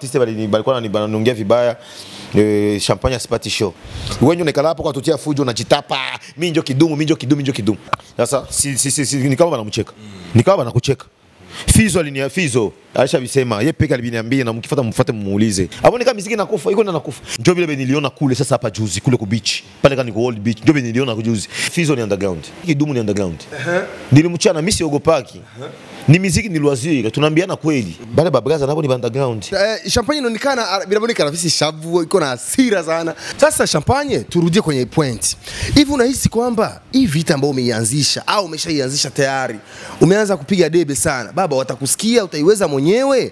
Sisi bali balikuwa wanani- wananiongea vibaya eh, champagne asipati show. Wewe ndio nekala hapo kwa tutia fujo unajitapa, mimi ndio kidumu, mimi ndio kidumu, mimi ndio kidumu. Sasa si si si, si ni kama wanamcheka. Ni kama wanakucheka. Fizo alinia Fizo Aisha bisema yeye peke aliniambia na mkifuata mfuate mmuulize. Abone kama muziki nakufa, iko na nakufa. Ndio vile niliona kule sasa hapa juzi kule ku beach. Pale kani ku old beach. Ndio vile niliona juzi. Fizo ni underground. Kidumu ni underground. Nilimchana mimi siogopaki. Ni muziki ni loisir, tunaambiana kweli. Bale babraza nabo ni underground. Eh, champagne inaonekana ah, binaonekana visi shavu iko na hasira sana. Sasa champagne, turudie kwenye point. Hivi unahisi kwamba hii vita ambayo umeianzisha au umeshaianzisha tayari, umeanza kupiga debe sana, baba watakusikia, utaiweza mwenyewe?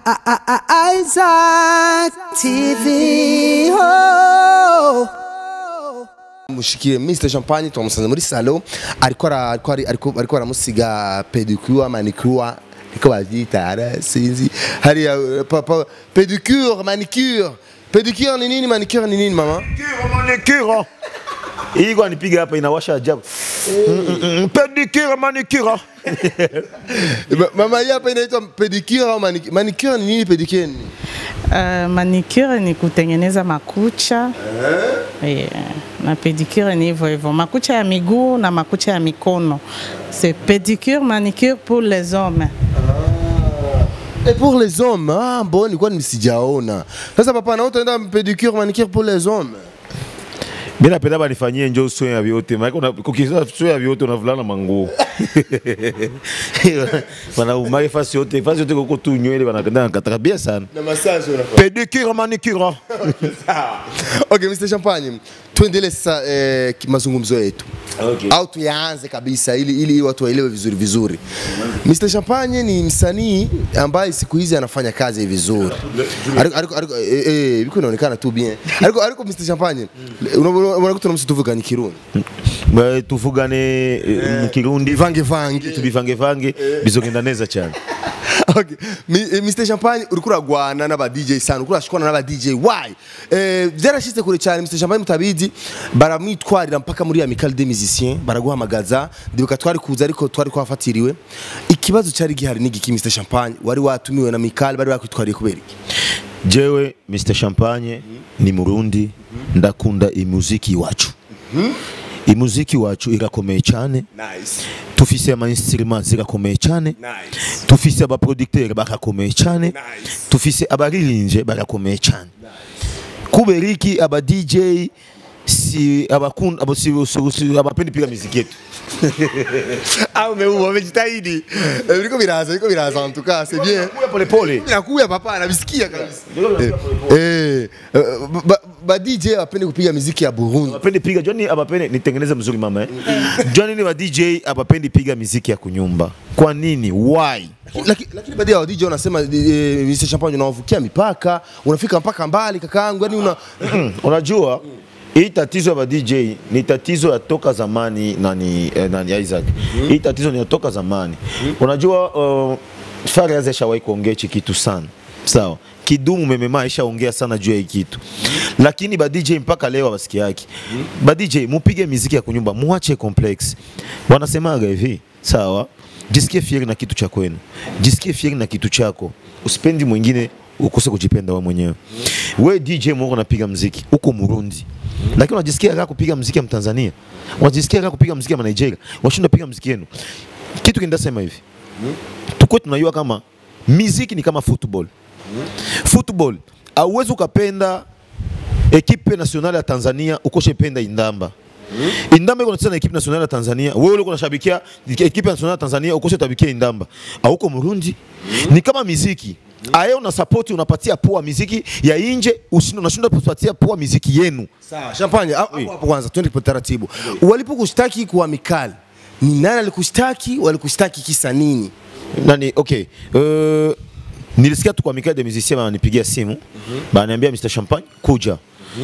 Isaac TV. Oh. mushikiye Mr Champagne twamusanze muri salo ariko ara- ariko ari- ariko ariko aramusiga pedicure manicure niko bavyita ara sinzi hariya eh, papa pedicure manicure pedicure ni nini manicure ni nini mama Manicure. Iko anipiga hapa inawasha ajabu. Mm, mm, mm, Pedicure, manicure. Ma- mama hii hapa inaitwa pedicure au manicure manicure ni nini pedicure ni nini Uh, manicure ni kutengeneza makucha yeah. na pedicure ni hivyo hivyo, makucha ya miguu na makucha ya mikono. C'est pédicure, manicure pour les hommes. Et pour les hommes, ah bon, nilikuwa nisijaona. Sasa papa na utaenda pedicure manicure pour les hommes. Mimi napenda banifanyie njoo sio ya vyote. Maana kuna kukisa sio ya vyote unavulana manguo. Bana umage fasi yote, fasi yote koko tu nywele banakenda nakataka bien sana. Na massage unafanya. Pedicure, manicure. Okay, Mr. Champagne, tuendelee sasa eh, ki- mazungumzo yetu. Okay. Au tuyaanze kabisa ili, ili watu waelewe vizuri vizuri. Mr. Champagne ni msanii ambaye siku hizi anafanya kazi vizuri. Ariko ariko ariko eh, eh biko inaonekana tu bien. Ariko ariko Mr. Champagne, unakuta na msituvuga ni Kirundi. Ba tuvugane eh, mu Kirundi Vange vange. tubivange vange bizogenda neza cyane. okay. Mi- eh, Mr Champagne uriko uragwana n'aba DJ sana uriko urashikwana n'aba DJ why eh, byarashitse kure cyane Mr Champagne mutabizi baramwitwarira mpaka muri Amical des Musiciens baraguhamagaza ndibuka twari kuza ariko twari kwafatiriwe ikibazo cyari gihari n'igiki Mr Champagne wari watumiwe na Amical bari bakwitwariye kubera iki Jewe Mr Champagne ni Murundi ndakunda imuziki iwacu. Imuziki wacu irakomeye cyane nice tufise ama instruments zirakomeye cyane nice tufise abaproducteur barakomeye cyane Nice. tufise abaririnje barakomeye cyane kubera iki aba DJ si abakunda abo si, si, si abapendi piga muziki yetu ah umeua umejitahidi Eh, biriko biraza biriko biraza en tout cas c'est bien pole pole Nakuya papa anabisikia kabisa. Eh, eh, ba, ba DJ wapende kupiga muziki ya Burundi. abapendi piga Johnny abapendi nitengeneze mzuri mama eh Johnny ni wa DJ abapendi piga muziki ya kunyumba kwa nini why Lakini lakini baadhi ya wa DJ wanasema eh, Mr Champagne unawavukia mipaka, unafika mpaka mbali kakaangu, yani una unajua hii tatizo ya ba DJ ni tatizo ya toka zamani nani, eh, nani Isaac. Hii tatizo ni ya toka zamani. Unajua uh, Fariaz ashawahi kuongea hichi kitu sana. Sawa. Kidumu memema aishaongea sana juu ya hii kitu. Lakini ba DJ mpaka leo hawasikia yake. Ba DJ mupige miziki ya kunyumba, muache complex. Wanasemaga hivi, sawa? Jisikie fieri na kitu cha kwenu. Jisikie fieri na kitu chako. Usipendi mwingine ukose kujipenda wewe mwenyewe. We DJ mwako unapiga mziki uko Murundi, lakini unajisikia raha kupiga mziki ya Mtanzania, unajisikia raha kupiga mziki ya Nigeria, washinda piga mziki yenu. Kitu kinasema hivi, tuko tunajua kama miziki ni kama football. Football hauwezi ukapenda ekipe nationale ya Tanzania ukoshe penda Indamba. Indamba iko nacheza na ekipe nationale ya Tanzania, wewe uko unashabikia ekipe nationale ya Tanzania ukoshe tabikia Indamba. Auko Murundi. Ni kama miziki. Aye una support unapatia poa miziki ya nje, ushinda unashinda kupatia poa miziki yenu. sawa. Champagne hapo hapo kwanza twende kwa taratibu. Walipokushtaki kwa mikali, ni nani alikushtaki? Walikushtaki kisa nini? nani okay uh, nilisikia tu kwa Mikael de musicien wananipigia simu bananiambia Mr Champagne kuja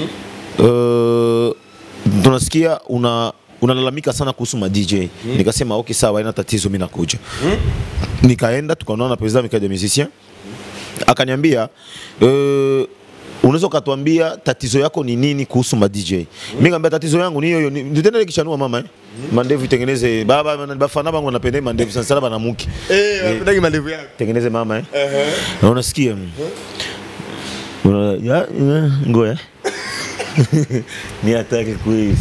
uh, tunasikia una unalalamika sana kuhusu ma DJ nikasema okay sawa haina tatizo mimi nakuja nikaenda tukaonana na president Mikael de musicien akaniambia uh, unaweza ukatuambia tatizo yako ni nini kuhusu ma DJ mimi nikamwambia tatizo yangu ni hiyo hiyo Ni- nitendele kishanua mama eh mandevu itengeneze baba bafana bangu wanapenda mandevu sana sana banamuki Eh, wanapendagi mandevu yako. tengeneze mama eh? na unasikia mm. Una- ya- ya, ngoja ni hatari kweli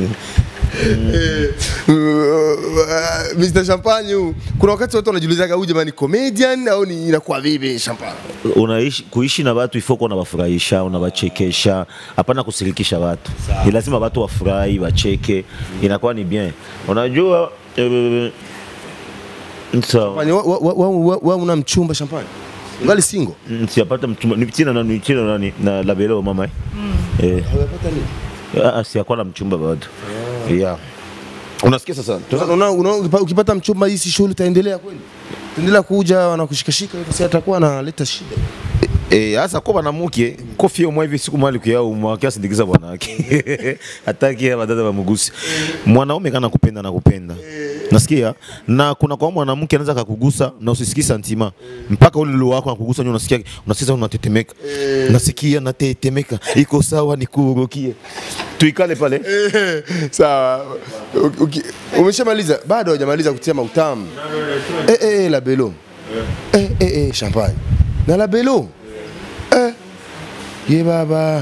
Mr. Champagne huu, kuna wakati watu wanajiulizaga huyu jamani comedian au ni inakuwa vipi Champagne? unaishi kuishi na watu ifo kuwa unawafurahisha unawachekesha hapana kusirikisha watu ni lazima watu wafurahi wacheke inakuwa ni bien unajua eh, sawa Champagne, wa- wa- wa- wa- wa- wa una mchumba Champagne? Ngali single? Mm, siyapata mchumba ni tina nani tina nani na labelo mama eh eh Hujapata nini? ah, siyakuwa na mchumba bado yeah unasikia sasa Sasa unaona unaona ukipa- ukipata mchumba hii si shughuli itaendelea kweli? Itaendelea kuja wanakushikashika hivyo, si atakuwa analeta shida. Eh, hasa kwa banamuke kofi yo hivi siku mali kuyao mwakia sindikiza bwanake hataki badada bamugusi mwanaume kana kupenda na kupenda nasikia na kuna kwa mwanamke anaweza akakugusa na usisikii santima mpaka ule lulu wako anakugusa nyo unasikia unasikia unatetemeka nasikia natetemeka iko sawa nikurukie tuikale pale Sawa. Uki- uki- Umeshamaliza? Bado hujamaliza kutia mautamu. Eh eh eh, la belo. Eh eh eh, champagne. Na la belo. Eh. Ye baba.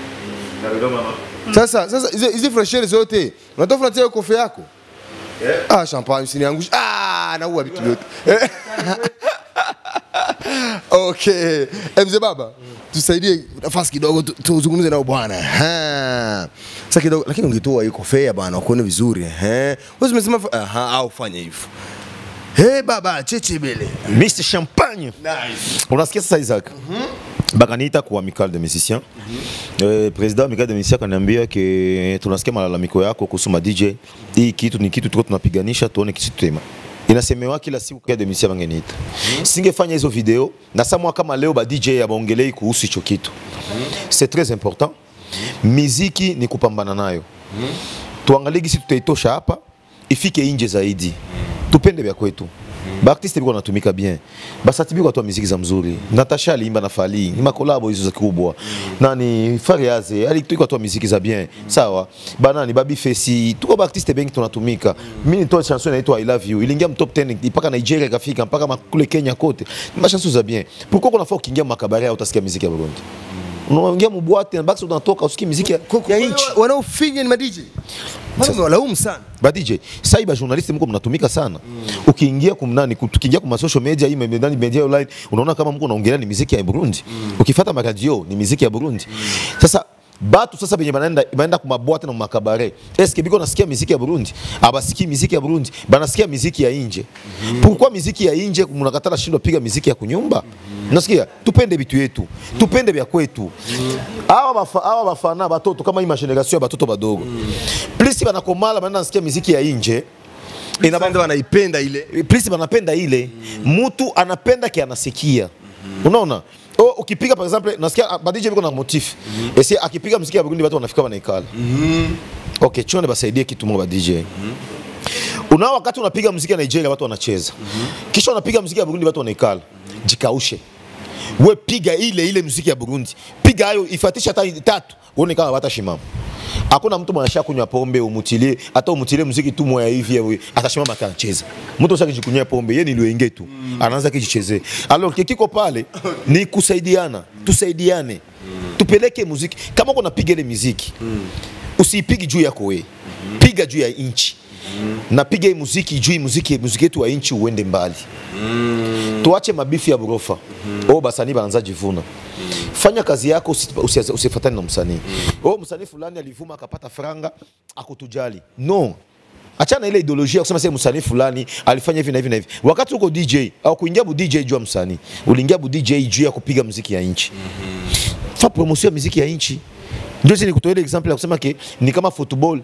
Sasa sasa hizi hizi freshere zote unatoa unatia kofe yako. Ah, champagne usiniangushe. Ah, naua vitu vyote. Eh. Okay. Eh, mzee baba, tusaidie nafasi kidogo tu- tuzungumze nao bwana. Ha. Sasa kidogo lakini ungetoa hiyo kofia bwana uone vizuri. Eh. Wewe umesema fa- aha au fanya hivyo. Hey baba, cheche bele. Mr Champagne Nice. unasikia sasa Isaac bakaniita kwa amical de musiciens eh, president amical de musiciens kaniambia ke tunasikia malalamiko yako kuhusu ma DJ hii kitu ni kitu tuko tunapiganisha tuone kisi tutema inasemewa kila siku kwa de musiciens wangeniita singefanya hizo video na samwa kama leo ba DJ abaongelei kuhusu hicho kitu c'est très important miziki ni kupambana nayo tuangalie gisi tutaitosha hapa ifike inje zaidi tupende vya kwetu baartiste biko wanatumika bien basati biko watoa miziki za mzuri natasha aliimba na fali ni makolabo hizo za kubwa nani fariaze alituiko atoa miziki za bien sawa banani babi fesi tuko baartiste bengi tunatumika mimi nitoa chanson inaitwa i love you iliingia mtop 10 mpaka nigeria ikafika mpaka ma- kule kenya kote ni machanson za bien pourquoi kunafaa ukiingia makabari au utasikia miziki ya burundi unaingia mubwate na basi unatoka usikie miziki ya, ya nchi Wanaofinya ni ma DJ. Mimi walaumu sana. ba DJ sasa hivi journalist mko mnatumika sana ukiingia kumnani tukiingia kwa social media hii ndani media online unaona kama mko unaongelea ni muziki ya Burundi ukifuata maradio ni muziki ya Burundi sasa batu sasa benye banaenda banaenda kwa mabwate na makabare eske biko nasikia muziki ya Burundi abasikii muziki ya Burundi banasikia muziki ya nje pourquoi muziki ya nje mnakatala shindwa piga muziki ya kunyumba nasikia tupende vitu yetu tupende vya kwetu hawa bafa hawa bafana batoto kama hii mageneration ya batoto badogo plus banakomala banaenda nasikia muziki ya nje Inabanda wanaipenda ile. please banapenda ile mtu anapenda ke anasikia unaona o, ukipiga par exemple nasikia badije biko na motif esi akipiga muziki ya Burundi watu wanafika wanaikala okay chone basaidie kitu moja ba DJ unao wakati unapiga muziki ya Nigeria watu wanacheza kisha unapiga muziki ya Burundi watu wanaikala jikaushe we piga ile ile muziki ya Burundi piga hayo ifatisha hata tatu uone kama watashimama hakuna mtu mwanasha kunywa pombe umutilie hata umutilie muziki tu moya hivi hivi atashimama atacheza mtu usaki jikunyia pombe yeye ni liwenge tu anaanza kijichezee alors kikiko pale ni kusaidiana tusaidiane tupeleke muziki kama uko napiga ile muziki usiipigi juu yako wewe piga juu ya inchi napiga hii muziki juu hii muziki muziki yetu wa inchi uende mbali tuache mabifu ya burofa oh basanii banaanza jivuna fanya kazi yako usi- usi- usifatane na msanii oh msanii fulani alivuma akapata franga akutujali no achana ile ideolojia ya kusema sasa msanii fulani alifanya hivi na hivi na hivi wakati uko DJ au kuingia bu DJ juu ya msanii uliingia bu DJ juu ya kupiga muziki ya inchi fa promotion ya muziki ya inchi ndio sisi nikutoa ile example ya kusema ke ni kama football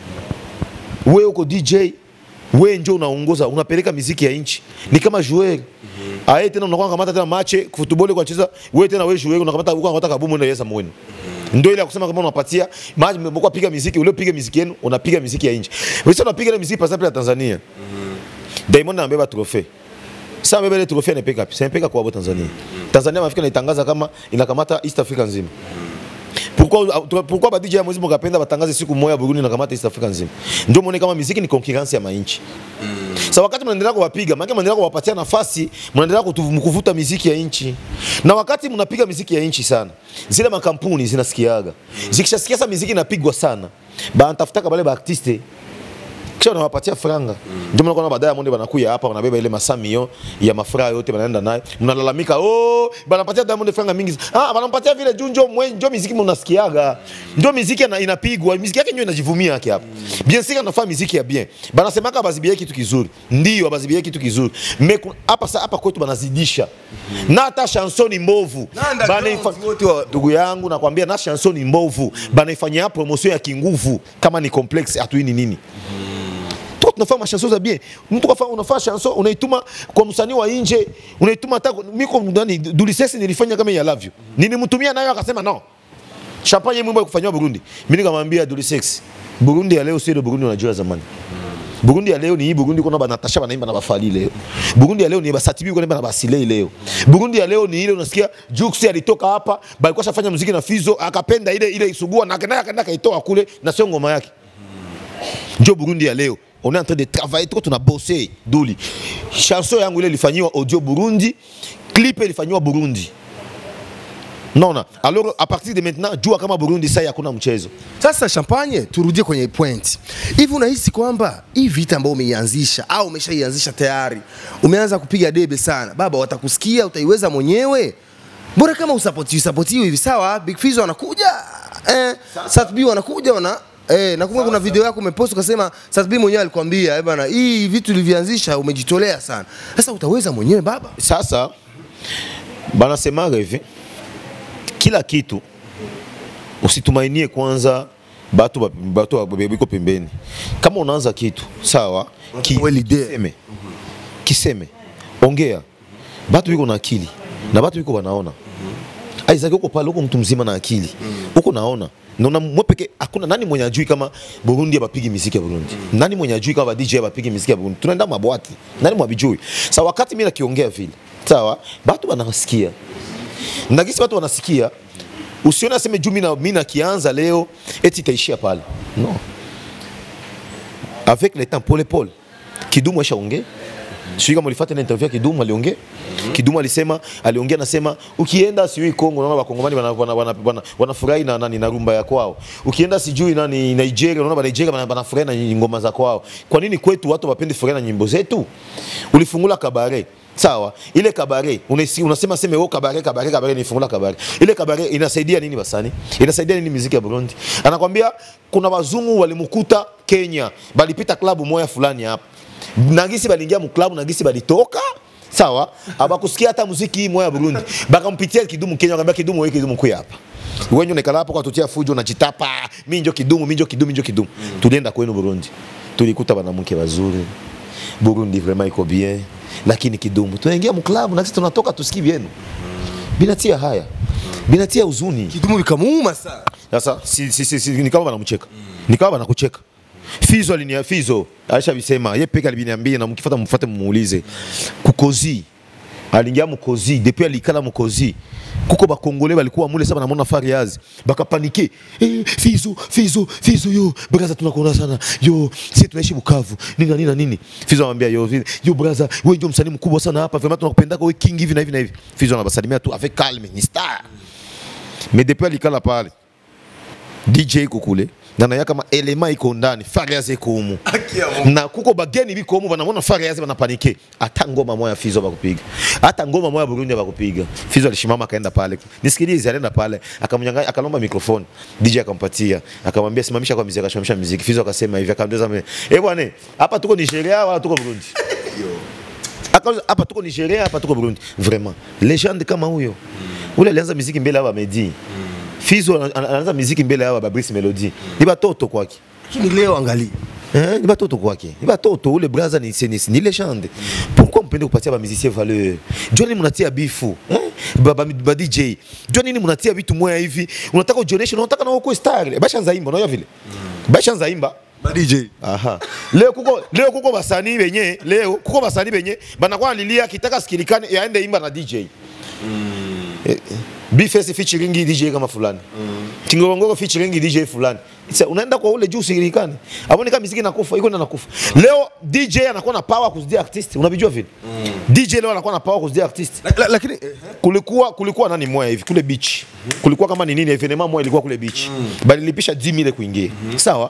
wewe uko DJ wewe ndio unaongoza unapeleka miziki ya nchi ni kama joueur aye tena unakuwa kamata tena mache football kwa cheza wewe tena wewe joueur unakamata uko unataka kabumu ndio yesa mwenu ndio ile ya kusema kama unapatia maji mmekuwa piga miziki ule piga miziki yenu unapiga miziki ya nchi wewe sasa unapiga ile miziki par exemple ya Tanzania Diamond anabeba trophée sasa amebeba ile trophée anapeka wapi sasa anapeka kwa hapo Tanzania Tanzania mafika inaitangaza kama inakamata East Africa nzima pourquoi pourquoi ba DJ ya mwezi mkapenda batangaze siku moja Burundi nakamata East Africa nzima ndio muone kama muziki ni concurrence ya mainchi Sasa wakati mnaendelea kuwapiga, maana mnaendelea kuwapatia nafasi, mnaendelea kutu- kuvuta miziki ya nchi. Na wakati mnapiga miziki ya nchi sana, zile makampuni zinasikiaga. Zikishasikia sasa miziki inapigwa sana, banatafutaka wale ba artiste kisha wanawapatia franga ndio maana kuna baadaye Diamond wanakuya hapa wanabeba ile masamio ya mafraa yote wanaenda naye mnalalamika oh banapatia Diamond franga mingi ah banampatia vile juu njo mwe njo muziki mnasikiaga ndio muziki ina- inapigwa muziki yake ndio inajivumia yake hapa bien sûr anafanya muziki ya bien banasemaka bazibie kitu kizuri ndio bazibie kitu kizuri mais ku- hapa sa hapa kwetu banazidisha na hata chansoni mbovu Na underground Banaifa- wote wa- ndugu yangu nakwambia na chansoni mbovu banaifanyia promotion ya kinguvu kama ni complex hatuini nini tuko tunafanya mashanso za bien mtu kafa unafanya chanson unaituma kwa msanii wa nje unaituma hata miko ndani dulisesi nilifanya kama ya love you nilimtumia nayo akasema no champagne mwimbo ya kufanywa Burundi mimi nikamwambia dulisesi Burundi ya leo sio ile Burundi unajua zamani Burundi ya leo ni hii Burundi kuna banatasha banaimba na bafali leo. Burundi ya leo ni basatibi kuna na basilei leo. Burundi ya leo ni ile unasikia Jux alitoka hapa, balikuwa shafanya muziki na Fizo akapenda ile ile isugua na akaenda akaenda kaitoa kule na sio ngoma yake. Ndio Burundi ya leo. On est en train de travailler tuko tuna bosser duli. Chanson yangu ile ilifanywa audio Burundi, clip ilifanywa Burundi. Naona. Alors à partir de maintenant jua kama Burundi sasa hakuna mchezo. Sasa Champagne, turudie kwenye point. Hivi unahisi kwamba hii vita ambayo umeianzisha au umeshaianzisha tayari, umeanza kupiga debe sana, baba watakusikia, utaiweza mwenyewe? Bora kama usapoti usapotiwe hivi sawa, Big Fizzo anakuja eh, Sat B wanakuja wana Eh, nakumbuka kuna video yako umepost ukasema Sat B mwenyewe alikwambia eh bana, hii vitu ulivyoanzisha umejitolea sana. Sasa utaweza mwenyewe baba? Sasa banasemaga hivi, kila kitu usitumainie kwanza batu ba- batu ba- biko pembeni. Kama unaanza kitu sawa, ki, Well idea. kiseme, kiseme, ongea, batu biko na akili na batu biko wanaona Isaac uko pale, uko mtu mzima na akili, uko naona naona mwe peke, hakuna nani mwenye ajui kama Burundi abapigi miziki ya Burundi, nani mwenye ajui kama DJ abapigi miziki ya Burundi. Tunaenda mabwati, nani mwabijui? Sa wakati mimi nakiongea vile, sawa, batu wanasikia na gisi watu wanasikia, usione aseme juu mimi na- mimi nakianza leo eti itaishia pale, no. Avec le temps pole pole, Kidumu ashaongea sijui kama ulifuata ile interview ya Kidumu aliongea. Kidumu alisema aliongea nasema ukienda sijui Kongo unaona wakongomani wana- wana- wana- wana- wanafurahi na nani na rumba ya kwao. Ukienda sijui nani Nigeria unaona ba Nigeria wana- wanafurahi na ngoma za kwao. Kwa nini kwetu watu wapendi furahi na nyimbo zetu? Ulifungula kabare Sawa, ile kabare unasi, unasema sema wewe kabare kabare kabare nifungula kabare. Ile kabare inasaidia nini basani? Inasaidia nini muziki ya Burundi? Anakwambia kuna wazungu walimkuta Kenya, balipita klabu moja fulani hapa nagisi balingia muklabu nagisi balitoka sawa abakusikia hata muziki hii moya ya Burundi bakampitia kidumu Kenya akamwambia kidumu wewe kidumu kuya hapa wenye unekala hapo kwa tutia fujo unajitapa mimi njo kidumu mimi njo kidumu mimi njo kidumu tulienda kwenu Burundi tulikuta banamke wazuri Burundi vraiment iko bien lakini kidumu tunaingia muklabu na sisi tunatoka tusikii vyenu binatia haya binatia huzuni Kidumu likamuuma sana. sasa si, si, si, si, ni kama wanamcheka ni kama wanakucheka Fizo alinia Fizo aisha bisema yeye peke aliniambia na mkifuata mfuate mumuulize kukozi aliingia mukozi depuis alikala mukozi kuko bakongole balikuwa mule sasa namona Fariaz bakapanike eh, Fizo Fizo Fizo yo braza tunakuona sana yo sisi tunaishi Bukavu nini na nini na nini Fizo anamwambia yo vi- yo braza wewe ndio msanii mkubwa sana hapa vraiment tunakupenda wewe king hivi na hivi na hivi Fizo anabasalimia tu avec calme ni star mais depuis alikala pale DJ iko kule na naya kama elema iko ndani Fariaz iko humu na kuko bageni biko humu banamona Fariaz banapanike hata ngoma moya Fizo bakupiga hata ngoma moya Burundi bakupiga Fizo alishimama akaenda pale nisikilize alienda pale akamnyang'anya akalomba microphone DJ akampatia akamwambia simamisha kwa muziki akasimamisha muziki Fizo akasema hivi akamwambia mimi eh bwana hapa tuko Nigeria wala tuko Burundi Akauliza, hapa tuko Nigeria hapa tuko Burundi vraiment legende kama huyo ule alianza muziki mbele ya Medi Fizo ana- ana- anaanza muziki mbele ya Brice Melody ni batoto kwake Lakini leo angalia. Eh, ni batoto kwake ni batoto ule braza ni, ni, ni legende pourquoi mpende kupatia bamusicien valeur jua nini mnatia bifu eh? ba, ba, ba DJ jua nini mnatia vitu moya hivi unataka ujioneshe na unataka na uko star bashanza imba unaona vile bashanza imba Ba DJ. Aha. Leo kuko leo kuko basanii benye leo kuko basanii benye banakuwa lilia kitaka sikilikane yaende imba na DJ. Eh, Bface featuring DJ kama fulani Kingorongoro featuring DJ fulani Sasa unaenda kwa ule juu usilikane hapo kama muziki inakufa iko inakufa leo DJ anakuwa na power kuzidia artist unavijua vile DJ leo anakuwa na power kuzidia artist La- la- lakini eh, kulikuwa kulikuwa nani moya hivi kule beach kulikuwa kama ni nini evenement moya ilikuwa kule beach balilipisha 10000 kuingia sawa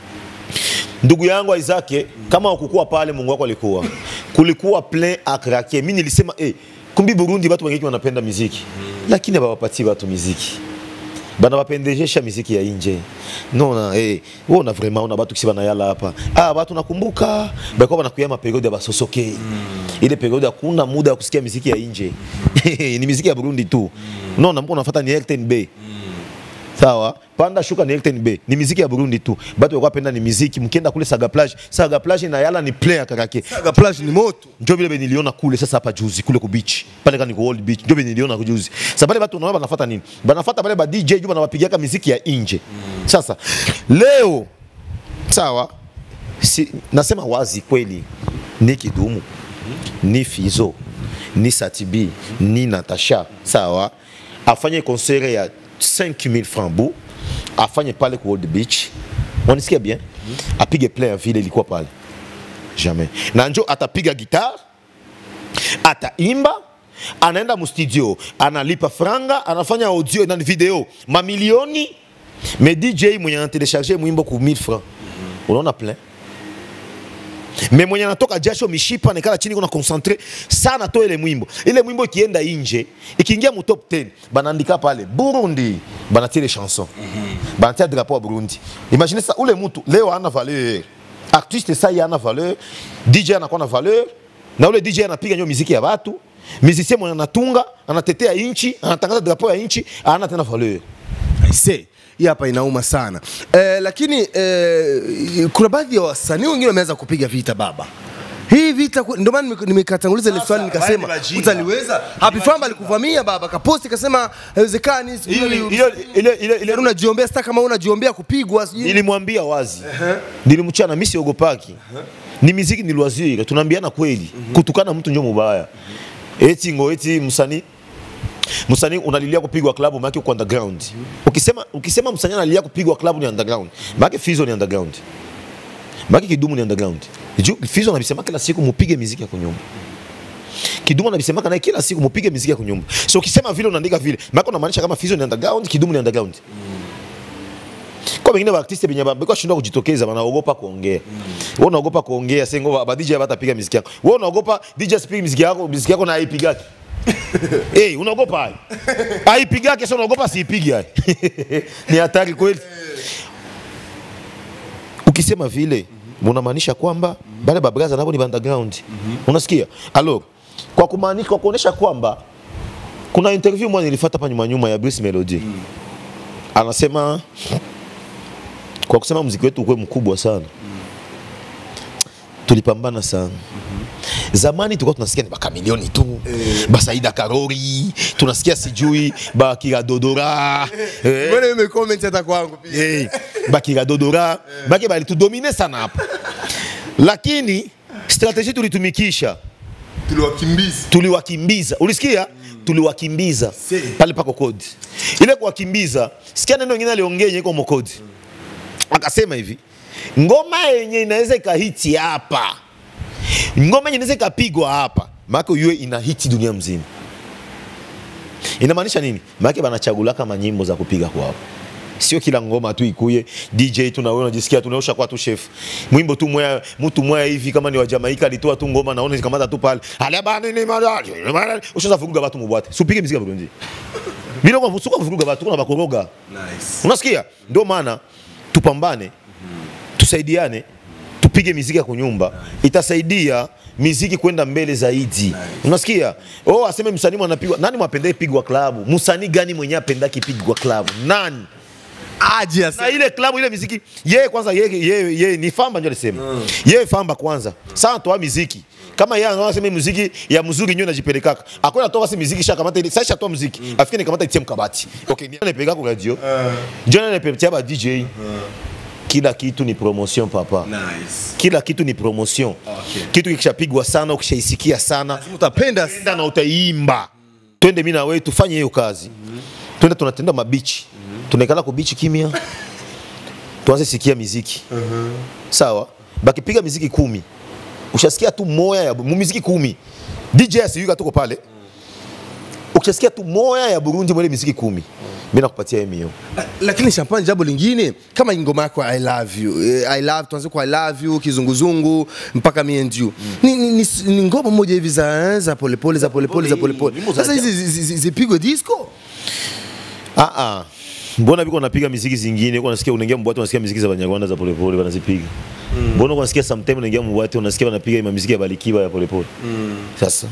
ndugu yangu Isaac kama ukukua pale Mungu wako alikuwa kulikuwa plein à craquer mimi nilisema eh kumbi Burundi watu wengi wanapenda muziki lakini hawapatii watu muziki bana wapendejesha miziki ya nje nona eh wewe una vraiment una watu kisi banayala hapa ah watu nakumbuka balikuwa banakuya ma periode ya basosoke ile periode hakuna muda wa kusikia miziki ya nje ni miziki ya Burundi tu nona mko unafuata ni Elton Bay sawa panda shuka ni Elton Bay ni miziki ya Burundi tu batu walikuwa penda ni miziki mkienda kule Saga Plage Saga Plage na yala ni play ya karake Saga Plage ni moto ndio vile niliona kule sasa hapa juzi kule ku beach pale kani ku old beach ndio vile niliona juzi sasa pale watu wanaona banafuata nini banafuata pale ba DJ juu banawapigiaka miziki ya nje sasa leo sawa si, nasema wazi kweli ni kidumu ni Fizo ni Satibi ni Natasha sawa afanye concert ya 5000 francs bu afanye pale ku old beach unasikia bien apige play ya vile ilikuwa pale jamais na njo atapiga gitar ataimba anaenda mustudio analipa franga anafanya audio na video mamilioni me dj mwenye anatelecharge mwimbo ku 1000 francs unaona plein me mwenye anatoka jasho mishipa nekala chini kuna concentre sana to ile mwimbo ile mwimbo ikienda inje ikiingia mu top 10 banaandika pale Burundi banatia ile chanson banatia drapeau ya Burundi imagine ça ule mtu leo ana valeur artiste ça ana valeur DJ anakuwa na valeur na ule DJ anapiga nyo muziki ya watu musicien mwenye anatunga anatetea inchi anatangaza drapeau ya inchi ana tena valeur Aise, hii hapa inauma sana eh, lakini eh, kuna baadhi ya wasanii wengine wameanza kupiga vita baba hii vita ku- ndio maana nime- nimekatanguliza ile swali nikasema wale ni wajinga. utaliweza Happy Famba alikuvamia baba kaposti kasema haiwezekani sijui- Ile- ile- ile- ile- ile- unajiombea sasa kama unajiombea kupigwa sijui nilimwambia wazi nilimchana mi siogopaki ni miziki ni loisir tunaambiana kweli kutukana mtu njo mubaya eti ngo eti msanii msanii unalilia kupigwa klabu maana uko underground ukisema ukisema msanii analilia kupigwa klabu ni underground maana Fizo ni underground maana Kidumu ni underground juu Fizo anabisema kila siku mupige miziki ya kunyumba Kidumu anabisema naye kila siku mupige miziki ya kunyumba so ukisema vile unaandika vile maana unamaanisha kama Fizo ni underground Kidumu ni underground kwa wengine wa artiste benye bako shindwa kujitokeza wanaogopa kuongea wewe unaogopa kuongea sengo ba DJ hatapiga muziki yako wewe unaogopa DJ asipige muziki yako muziki yako na haipigaki eh unaogopa hai haipigaki sio unaogopa siipigi hai ni hatari kweli ukisema vile unamaanisha kwamba bale babraza nabo ni underground unasikia alors kwa kumaanisha kwa kuonesha kwamba kuna interview moja nilifuata hapa nyuma nyuma ya Bruce Melody anasema kwa kusema mziki wetu ukuwe mkubwa sana tulipambana sana zamani tulikuwa tunasikia ni bakamilioni tu basaida karori tunasikia sijui bakiradodora eh, Mbona hiyo imecomment hata kwangu pia eh, bakiradodora bake balitudomine sana hapa lakini strategie tulitumikisha tuliwakimbiza tuliwakimbiza ulisikia tuliwakimbiza pale pako kodi ile kuwakimbiza sikia neno ingine aliongea yenye iko mokodi akasema hivi ngoma yenye inaweza ikahiti hapa ngoma yenye inaweza ikapigwa hapa maake uyue ina hiti dunia mzima inamaanisha nini maake banachagulaka manyimbo za kupiga kwao sio kila ngoma tu ikuye DJ tu na wewe unajisikia tunaosha kwa tu chef mwimbo tu moya mtu moya hivi kama ni wa Jamaica alitoa tu ngoma naona zikamata tu pale ale bana ni mara ushaza vuruga watu mubwate supige muziki wa Burundi bila kwa fusuka vuruga watu kuna bakoroga nice unasikia ndio maana tupambane tusaidiane tupige miziki ya kunyumba itasaidia miziki kwenda mbele zaidi unasikia oh aseme msanii anapigwa nani mwapendee pigwa klabu msanii gani mwenye apendaki pigwa klabu nani aje na asa ile klabu ile miziki yeye kwanza yeye yeye yeye ni famba ndio alisema yeye famba kwanza sana toa miziki kama yeye anaona sema muziki ya mzuri nyo najipelekaka akwenda toa basi muziki shaka kamata ile sasa toa muziki afike ni kamata itie mkabati okay ni anapeleka kwa radio jana anapetia ba DJ kila kitu ni promotion papa nice kila kitu ni promotion Okay. kitu kikishapigwa sana ukishaisikia sana utapenda enda na utaimba twende mimi na wewe tufanye hiyo kazi twende tunatenda mabichi tunaikala ku bichi kimya tuanze sikia miziki sawa bakipiga miziki kumi ushasikia tu moya ya mu miziki kumi DJ asiyuka tuko pale ukishasikia tu moya ya Burundi mwele miziki kumi mimi nakupatia emio lakini champagne jambo lingine kama ingoma yako i love you eh, i love tuanze kwa i love you kizunguzungu mpaka me and you ni, ni, ni, ni ngoma moja hivi za za polepole za polepole za polepole Nyimbo za sasa hizi zi- zi- zi- zipigwe disco ah ah mbona biko napiga miziki zingine uko nasikia unaingia mbwate unasikia miziki za Banyarwanda za polepole wanazipiga mbona uko nasikia sometime unaingia mbwate unasikia wanapiga ima miziki ya Balikiba ya polepole sasa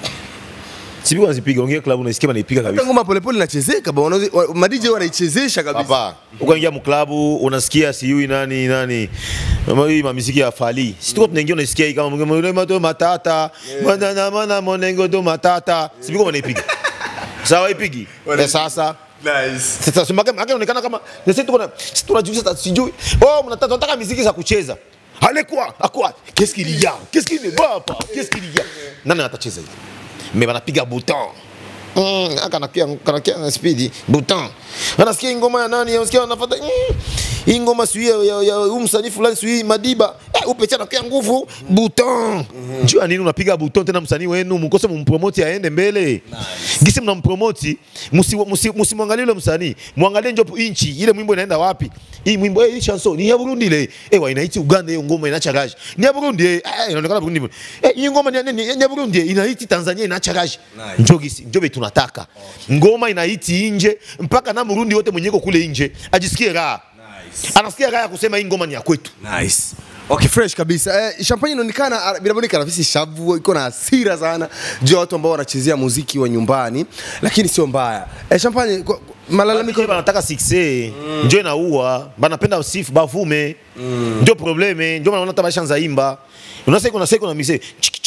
Sipi wanazipiga ongea club unasikia wanaipiga kabisa Hata ngoma polepole inachezeka ba wanazi- wa- ma DJ wanaichezesha kabisa Papa, ukaingia mklabu unasikia sijui nani nani Mama, hii mamiziki ya Fali. Si tuko tunaingia unasikia hii kama mwengo to matata. Mana na mana monengo to matata. Si biko wanaipiga. Sawa ipigi. Eh, sasa nice sasa simake make inaonekana kama na sisi tuko na sisi tunajiuliza sasa sijui. Oh, mnataka tunataka muziki za kucheza. Hale kwa akwa qu'est-ce qu'il y a? Qu'est-ce qu'il ne va pas? Qu'est-ce qu'il y a? Nani atacheza hivi? Mais wanapiga bouton. Mm, akanakia kanakia na speed bouton. Anasikia ngoma ya nani? Anasikia anafuata mm, hii ngoma sio ya, ya, ya huyu msanii fulani sio Madiba. Eh, upecha anakia nguvu bouton. Njoo nini unapiga bouton tena msanii wenu mkose mumpromote aende mbele. Gisi mnampromote msimwangalie musi, musi yule msanii. Muangalie njo inchi ile mwimbo inaenda wapi? Hii mwimbo eh, hii chanson ni ya Burundi ile. Eh, wa inaiti Uganda hiyo ngoma inaacha gaji. Ni ya Burundi eh, eh, inaonekana Burundi. Eh, hii ngoma ni ya nini? Ni ya Burundi eh, inaiti Tanzania inaacha gaji. Njoo gisi njoo be tunataka. Ngoma inaiti nje mpaka na Burundi wote mwenyeko kule nje ajisikie raha. Anasikia raha ya kusema hii ngoma ni ya kwetu. nice Okay, fresh kabisa. Eh, champagne inaonekana ah, binabonekana visi shavu iko na hasira sana juu ya watu ambao wanachezea muziki wa nyumbani, lakini sio mbaya. Eh, champagne kwa- kwa- malalamiko Malalamiko banataka succès njo inaua, banapenda sifu bavume, ndio probleme, ndio maana hata bashanza imba. Unasikia kuna siku na mise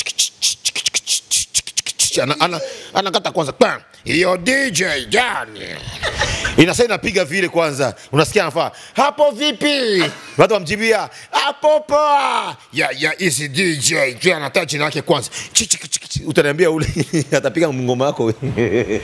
ana ana anakata kwanza Bam! hiyo DJ jani inasa inapiga vile kwanza, unasikia anafaa hapo vipi, watu wamjibia hapo poa, ya ya isi DJ juu anataka jina yake kwanza, Chi- chi- chi- chi- utaniambia ule atapiga ngoma yako wewe.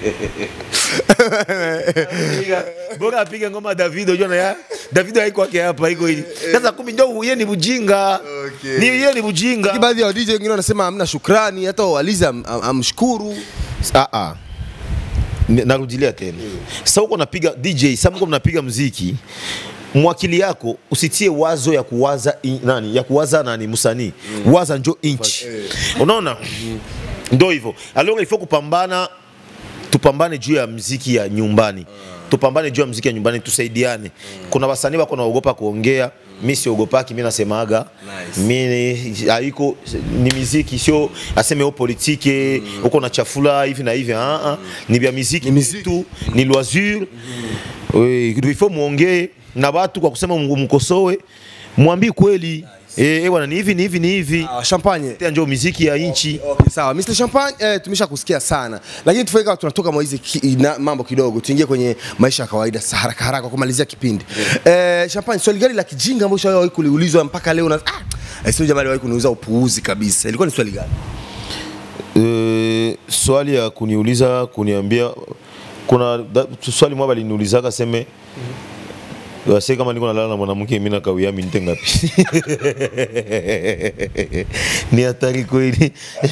Piga- bora apige ngoma Davido unajua na ya Davido haiko yake hapa iko hivi sasa kumi ndio yeye ni bujinga Okay. ni yeye ni bujinga Lakini baadhi ya DJ wengine wanasema hamna shukrani, hata walizi am- am- amshukuru. ah ah Ni- narudilia tena sasa huko napiga DJ sasa huko mnapiga muziki mwakili yako usitie wazo ya kuwaza i- nani ya kuwaza nani msanii waza njo inchi unaona ndo hivyo alors il faut kupambana tupambane juu ya mziki ya nyumbani tupambane juu ya mziki ya nyumbani tusaidiane kuna wasanii wako naogopa kuongea mi siogopaki mi nasemaga mi haiko ni miziki sio aseme o politike uko na chafula hivi na hivi ah, ah. ni vya miziki tu ni loisure Oui, il faut muongee na watu kwa kusema mkosoe mwambie kweli eh eh, bwana ni hivi ni hivi ni hivi Ah, champagne. Tena njo miziki ya inchi Okay, sawa. Mr. Champagne eh, tumesha kusikia sana. Lakini tufanye kama tunatoka mwa hizi ki, na, mambo kidogo tuingie kwenye maisha ya kawaida sa- haraka haraka kwa kumalizia kipindi. Eh, Champagne, swali gani la kijinga ambalo ushawahi kuliulizwa mpaka leo na ah, eh, sio jamaa aliwahi kuniuliza upuuzi kabisa. Ilikuwa ni swali gani? Eh, swali ya kuniuliza kuniambia kuna da, swali moja baliniulizaka seme wase kama niko nalala na mwanamke mimi nakawia minute ngapi ni hatari kweli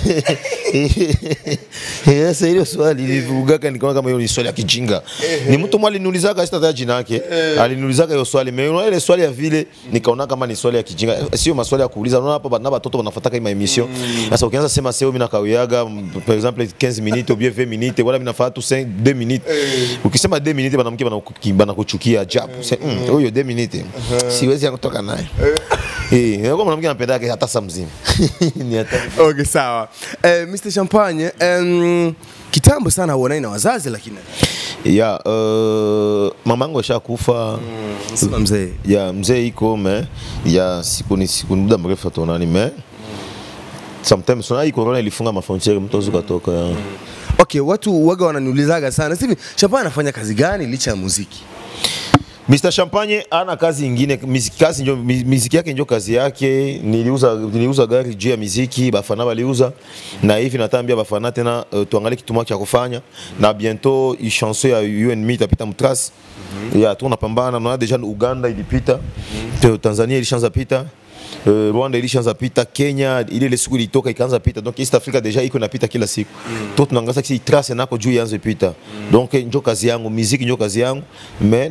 sasa hilo swali nilivugaka nikaona kama hiyo ni swali ya kijinga ni mtu mmoja aliniulizaka sitataja jina yake aliniulizaka hiyo swali mais unaona ile swali ya vile nikaona kama ni swali ya kijinga sio maswali ya kuuliza unaona hapa na watoto wanafuataka hii emission sasa ukianza sema sio mimi nakawiaga m- par exemple 15 minutes ou bien 20 minutes wala mimi nafaa tu 5 2 minutes ukisema 2 minutes banamke banakuki- banakuchukia ajabu Sasa, mm, huyo 2 minutes siwezi kutoka naye eh kwa mwanamke anapendaka hata saa mzima ni hatari Okay, sawa. Eh, Mr. Champagne, em, kitambo sana huonani na wazazi lakini ya uh, mamangu ashakufa sema mzee. ya mzee iko me ya siku ni siku ni muda mrefu atonani me sometimes una hii corona ilifunga mafrontiere mtu awezi ukatoka ya. Okay, watu waga wananiulizaga sana. Sasa hivi Champagne anafanya kazi gani licha ya muziki? Mr Champagne ana kazi ingine, miziki, kazi njo, mi- miziki yake njo kazi yake. Niliuza, niliuza gari juu ya miziki, bafana waliuza na hivi natambia bafana tena uh, tuangalie kitu moja cha kufanya na bientôt i chanson ya UNM itapita mtras ya tunapambana na deja Uganda ilipita Te- Tanzania ilishaanza pita Uh, Rwanda ilishaanza pita, Kenya ile ile siku ilitoka ikaanza pita, donc East Africa deja iko inapita kila siku mm. to tunaangaza kisi trace nako juu ianze pita mm. donc njo kazi yangu, muziki njo kazi yangu me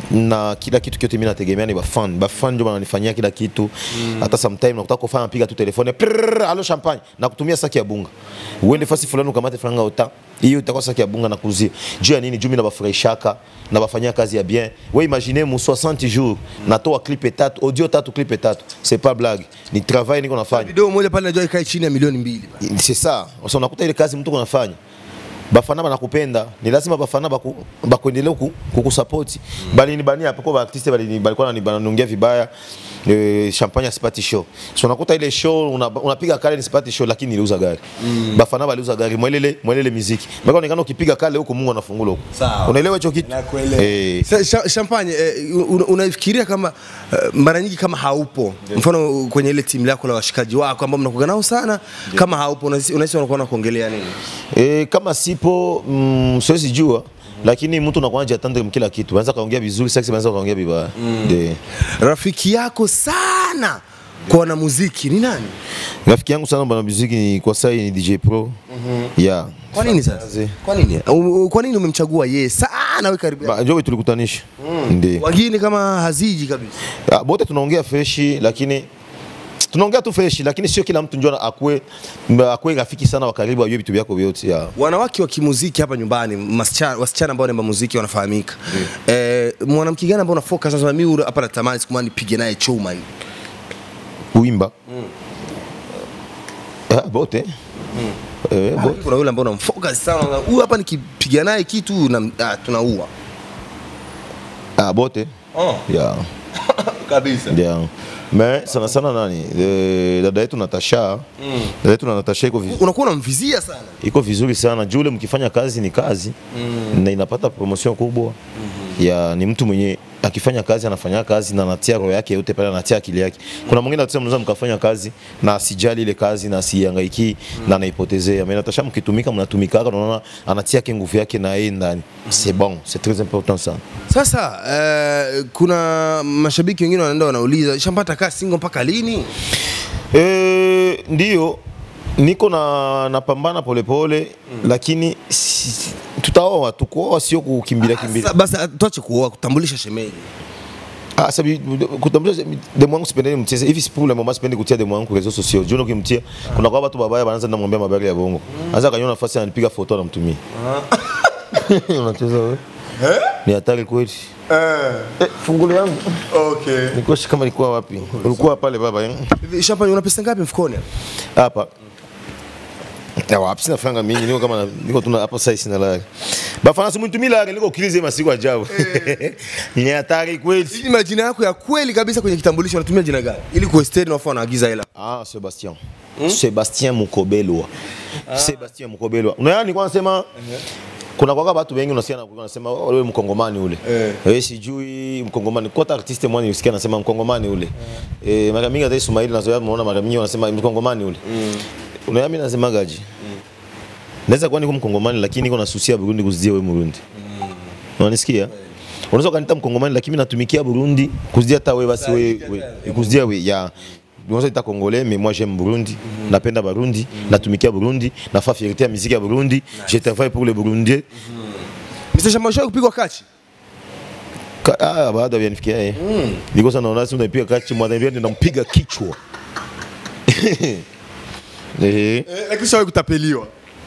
na kila kitu kyote mimi nategemea ni bafan bafan njo bananifanyia kila kitu hata sometime nakutaka kufanya piga tu telefone prrrr, alo champagne na kutumia saki ya bunga uende fasi fulani ukamate franga uta hiyo itakuwa saki ya bunga na kuzia juu ya nini juu mimi nabafurahishaka nabafanyia kazi ya bien we imagine mu 60 jours natoa clip tatu audio tatu clip tatu c'est pas blague ni travail niko nafanya Video moja pale najua ikae chini ya milioni mbili. c'est ça sasa unakuta ile kazi mtu kunafanya bafana banakupenda ni lazima bafana baku, bakuendelea ku, kukusapoti bali ni bani hapo kwa artiste bali ni balikuwa ni bananiongea vibaya eh, champagne asipati show so unakuta ile show una- unapiga kale ni sipati show lakini niliuza gari mm. bafana baliuza gari mwelele mwelele muziki mbona onekana ukipiga kale huko Mungu anafungula huko Sawa. unaelewa hicho kitu Nakuelewa. eh Sa- cha- Champagne eh, un- unafikiria kama eh, mara nyingi kama haupo mfano kwenye ile timu lako la washikaji wako ambao mnakuwa nao sana kama haupo unahisi unahisi wanakuwa wanakuongelea nini? E, kama sipo mm, siwezi jua lakini mtu unakuwa anajatendre kila kitu, anaweza kaongea vizuri, sasa anaweza kaongea vibaya mm. Rafiki yako sana kwa wanamuziki ni nani? Rafiki yangu sana bwana muziki ni kwa sasa ni DJ Pro mm -hmm. yeah. Kwa nini sasa? Kwa nini? U- u- Kwa nini umemchagua yeye sana wewe karibu? yako? Ba- Ndio tulikutanisha mm. ndio Wengine kama haziji kabisa. Ah, bote tunaongea freshi lakini tunaongea tu freshi lakini sio kila mtu njoo akue akue rafiki sana wa karibu ajue vitu vyako vyote yeah. Wanawake wa kimuziki hapa nyumbani, masichana, wasichana ambao wanaimba muziki wanafahamika. Eh, mwanamke gani ambao una focus sasa mimi hapa natamani siku moja nipige naye chuma hivi. Kuimba mm. ah, bote mm. eh, bote Kuna yule ambao unamfocus sana, unaona, huyu hapa nikipiga naye kitu na ah, tunaua. ah, bote Oh, yeah. kabisa. Ndio. Me sana sana nani? E, dada yetu Natasha. Mm. Dada yetu na Natasha iko vizuri. Unakuwa unamvizia sana. Iko vizuri sana. Jule mkifanya kazi ni kazi. Mm. Na inapata promotion kubwa. Mm-hmm. Ya ni mtu mwenye akifanya kazi anafanya kazi na anatia roho yake yote pale anatia akili yake. Kuna mwingine atasema mnaweza mkafanya kazi na asijali ile kazi na asihangaiki mm. na anaipotezea. Mais Natasha mkitumika mnatumika unaona anatia yake nguvu yake na yeye ndani. C'est bon, c'est très important ça. Sasa eh, kuna mashabiki wengine wanaenda wanauliza shampata kaa single mpaka lini? E, ndio niko na napambana polepole mm. lakini si, tutaoa tu kuoa sio kukimbilia kimbilia Sasa basi tuache kuoa kutambulisha shemeji. ah sabi kutambulisha demu wangu sipendi mcheze hivi si problem mama sipendi kutia demu wangu kwa reseaux sociaux juu ukimtia kuna kwa watu babaya wanaanza namwambia mabari ya bongo anza kanyona nafasi ananipiga foto anamtumia unacheza wewe ni hatari kweli eh fungulo yangu Okay. niko kama nilikuwa wapi ulikuwa pale baba eh? Champagne una pesa ngapi mfukoni? hapa Ya wapi sina franga mingi niko kama na- niko tuna hapa sasa sina lari. Bafana simu tumila lari niko kilize masiku ajabu. Ni hatari kweli. Hii ni majina yako ya kweli kabisa kwenye kitambulisho unatumia jina gani? Ili kuesteri na wafu wanaagiza hela. Ah, Sebastien. Sebastien Mukobelwa. Sebastien Mukobelwa. Unaona nilikuwa nasema kuna kwa watu wengi unasikia na wanasema oh, wewe mkongomani ule. Eh. Wewe sijui mkongomani. Kwa hata artiste mwana usikia anasema mkongomani ule. Eh, mara mingi hata Ismail nazoea muona mara mingi wanasema mkongomani ule. Unaona mimi nasema gaji. Naweza kuwa niko mkongomani lakini niko nasusia Burundi kuzidia wewe Burundi. Unanisikia? Unaweza ukaniita mkongomani lakini mimi natumikia Burundi kuzidia hata wewe basi wewe we- kuzidia wewe ya unaweza ita congolais mais moi j'aime Burundi napenda Burundi natumikia Burundi nafaa fierté ya muziki ya Burundi je travaille pour les Burundais Mr. Champagne ushawahi kupigwa kachi? Ka- ah baada ya nifikia eh niko sana naona simu naipiga kachi mwana hivi nampiga kichwa eh Eh, lakini ushawahi kutapeliwa.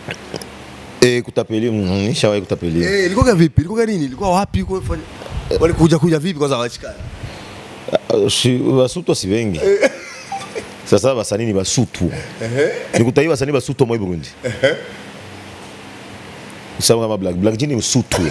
eh kutapeli mm, nishawahi kutapeli Eh, ilikuwa vipi? Ilikuwa nini? Ilikuwa wapi? Ilikuwa fanya walikuja kuja vipi kwanza wachikana? Ah, si- basutwa si wengi sasa basanii ni basutwa nikutai basanii basutwa moi burundi sawa kama black black jini msutwa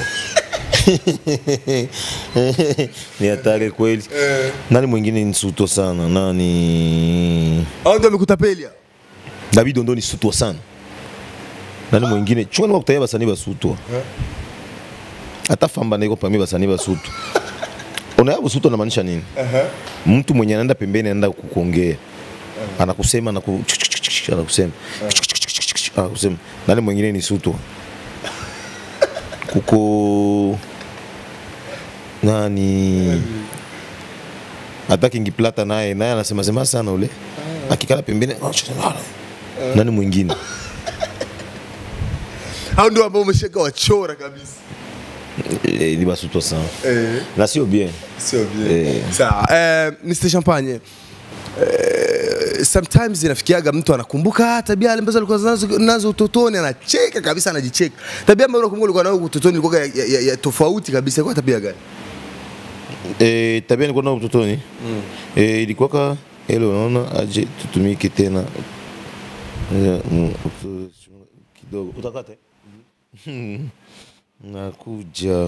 ni hatari kweli nani mwingine ni sutwa sana nani Hao ndio wamekutapelia. david ondo ni sutwa sana nani mwingine chunga ni kutai basanii basutwa hata famba naiko pami basanii basutwa unaya busuto anamaanisha nini mtu mwenye anaenda pembeni anaenda kukuongea anakusema anaku anakusema anakusema nani mwingine ni suto kuko nani hata King Plata naye naye anasema sema sana ule akikala pembeni nani mwingine hao ndio ambao umesheka wachora kabisa Eh, ni basuto sana eh. na sio bien sio bien Eh. sawa eh, Mr Champagne eh, sometimes inafikiaga mtu anakumbuka ah, tabia ambazo alikuwa nazo, nazo utotoni anacheka kabisa anajicheka tabia ambayo unakumbuka ulikuwa nayo utotoni ilikuwa ya, ya, ya, ya tofauti kabisa kwa tabia gani Eh, tabia nilikuwa nayo utotoni eh, ilikuwaka ile unaona aje tutumike tena Eh, mm, utu- kidogo utakate nakuja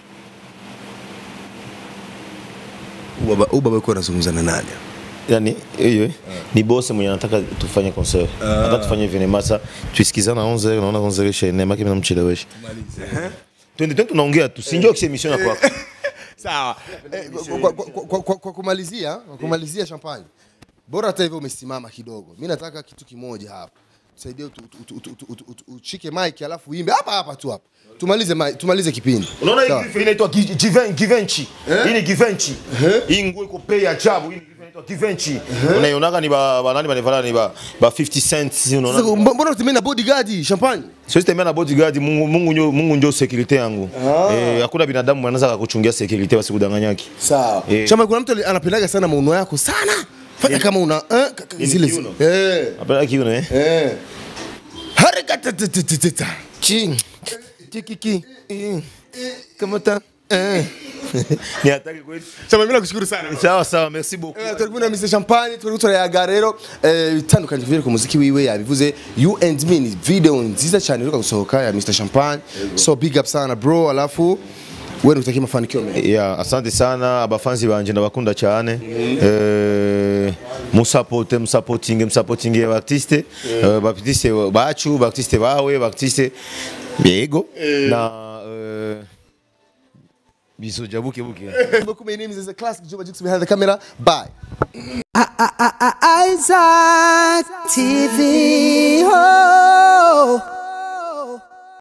ubaba ubaba yuko anazungumza na nani yani hiyo ni boss mwenye anataka tufanye concert hata tufanye venemasa tuisikizana 11 naona 11 isha ine maki mnamchelewesha twende twende tunaongea tu sinjo kisi emission ya kwako sawa eh, kwa, kwa, kwa, kwa, kwa kumalizia kwa kumalizia champagne bora hata hivyo umesimama kidogo mi nataka kitu kimoja hapa tusaidie utu- utu- utu- utu- utu- utu- ushike mic alafu uimbe hapa hapa tu hapa tumalize mic- tumalize kipindi unaona Sawa. hii grife inaitwa gi- given- givenchy hii ni givenchy hii nguo iko bei ajabu hii ni grife inaitwa givenchy unaionaga ni ba ba nani banivala ni ba ba 50 cents Sasa, unaona mb- mbona utemea na bodyguard champagne siwezi tembea na bodyguard Mungu Mungu ndio Mungu ndio security yangu eh hakuna binadamu anaweza kukuchungia security wasikudanganyaki sawa Eh. champagne kuna mtu ali- anapendaga sana mauno yako sana fanya kama una eh, ka- ka- Nini zile kiuno? eh hapana kiuno eh eh harakatatatata chi tikiki eh, kama ta eh ni hatari kweli champagne mimi nakushukuru sana sawa sawa merci beaucoup Eh, turi kumwe na Mr Champagne turi turayaga rero eh, bitandukanye vile ku muziki wiwe yabivuze you and me ni video nziza cyane iruka gusohoka ya Mr Champagne so big up sana bro alafu wewe nutakie mafanikio mengi ya asante sana abafanzi banje ndabakunda cyane eh musapote musapotinge musapotinge abartiste eh, baartiste bacu baartiste bawe baartiste yego na eh, biso jabuke buke beaucoup my name is the classic Juba Jux behind the camera bye Isaac TV.